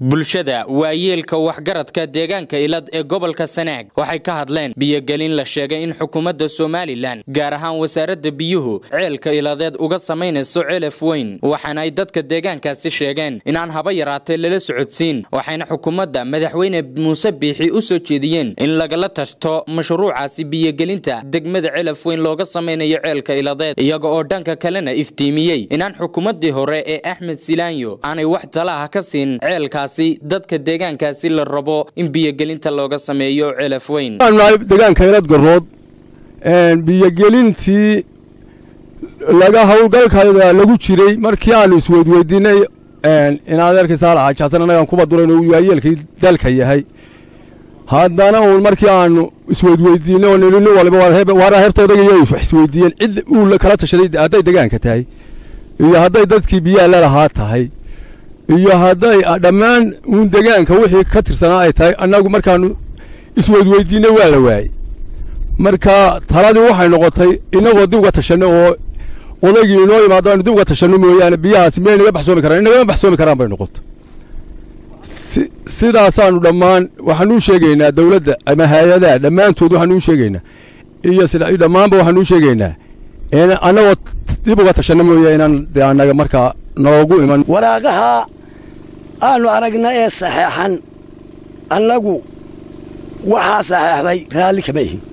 bulshada waayeelka waxgaradka deegaanka ilad ee gobolka sanaag waxay ka hadleen biyogelin la sheegay in xukuumadda somalilan gaar ahaan wasaaradda biyuhu ceelka iladeed uga samaynayso celaf weyn waxaana ay dadka deegaankaasi sheegeen inaan haba yaraatee lala socodsiin waxayna xukuumadda madaxweyne muuse biixi u soo jeediyeen in lagala tashto mashruucaasi biyogelinta degmada celaf weyn looga samaynayo ceelka iladeed iyaga oo dhanka kalena iftiimiyey inaan xukuumaddii hore ee axmed silaanyo aanay wax tala ah ka siin ceelkaasi dadka deegaankaasi la rabo in biyogelinta looga sameeyo celaf weyn deegaanka ilad garood biyogelintii laga howlgalkayda lagu jiray markii aanu isweydweydiinay in adeerkii saalax xajasan annagaan kuba durayn uu waayeelkii dalka yahay haddana uun markii aanu isweydweydiinay oo nini waliba waara hertoodagayo isweydiiyeen cid uu kala tashaday hadday deegaanka tahay iyo hadday dadkii biyaha lalahaa tahay iyo hadday dhammaan uun deegaanka wixii ka tirsanaa ay tahay annagu markaanu isweydweydiinay waa la waayey marka taladii waxay noqotay inagoo dib uga tashanno oo odaygii inoo imaado aanu dib uga tashanno mooyaane biyahaasi miyay naga baxsoomi karaan inagama baxsoomi karaan bay noqotay sidaasaanu dhammaan waxaanuu sheegaynaa dawladda ama hay-adaha dhammaantood waxaanuu sheegaynaa iyo sida dhammaanba waxaanuu sheegaynaa in annagoo dib uga tashanno mooye inaan de annaga markaa noogu iman waraaqaha aanu aragna ee saxeexan annagu waxaa saxeexday raalli kama ihin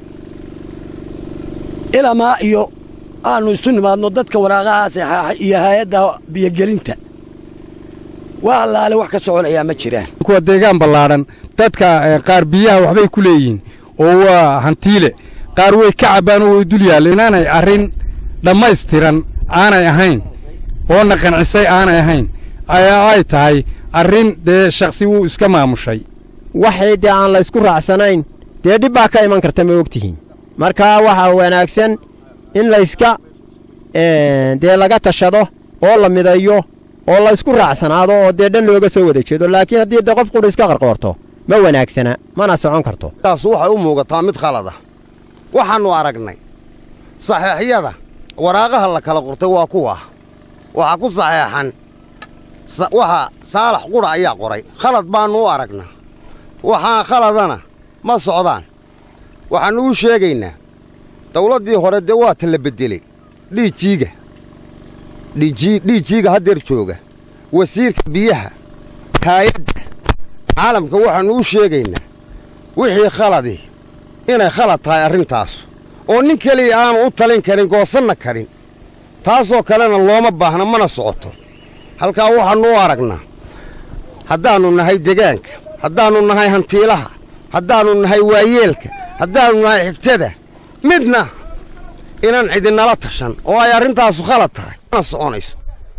ilamaa iyo aanu isu nimaadno dadka waraaqahaa saxeexay iyo hay-adda biyogelinta waa allaale wax ka soconayaa ma jiraan kuwa deegaan ballaadhan dadka qaar biyaha waxbay ku leeyihiin oo waa hantiile qaar way ka cabbaan oo way dul yaalleen inaanay arrin dhammaystiran aanay ahayn oona qancisay aanay ahayn ayaa ay tahay arrin dee shakhsi wuu iska maamushay waxay dee aan la ysku raacsanayn dee dhib baa ka iman karta ma ogtihiin markaa waxaa wanaagsan in layska dee laga tashado oo la midayo oo la ysku raacsanaado oo dee dhan looga soo wada jeedo laakiin haddii dee qof qudha iska qarqoorto ma wanaagsana mana socon karto taas waxay u muugataa mid khalada waxaannu aragnay saxeexyada waraaqaha la kala qortay waa kuwa waxaa ku saxeexan waxa saalax qudha ayaa qoray khalad baannu u aragnaa waxaan khaladana ma socdaan waxaannu u sheegaynaa dawladdii hore dee waa ta la beddeley dhiijiiga dhiijiiga haddeer jooga wasiirka biyaha haayadda caalamka waxaannu u sheegaynaa wixii khaladii inay khalad tahay arrintaas oo nin keliya aanu u talin karin goosanna karin taasoo kalena looma baahna mana socoto halkaa waxaannu u aragnaa haddaannu nahay degaanka haddaannu nahay hantiilaha haddaannu nahay waayeelka haddaannu nahay xigtada midna inaan cidinala tashan oo ay arrintaasu khalad tahay mana soconayso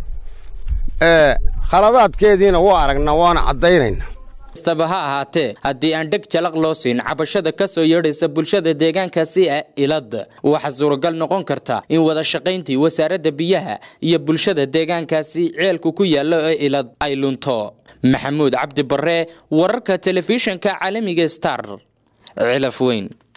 khaladaadkeediina waa aragnaa waana caddaynaynaa kastaba ha ahaatee haddii aan dheg jalaq loo siin cabashada ka soo yeedhaysa bulshada deegaankaasi ee ilad waxaa suuragal noqon karta in wada shaqayntii wasaaradda biyaha iyo bulshada deegaankaasi ceelku ku yaallo ee ilad ay lunto maxamuud cabdi barre wararka telefishinka caalamiga star cilaf weyn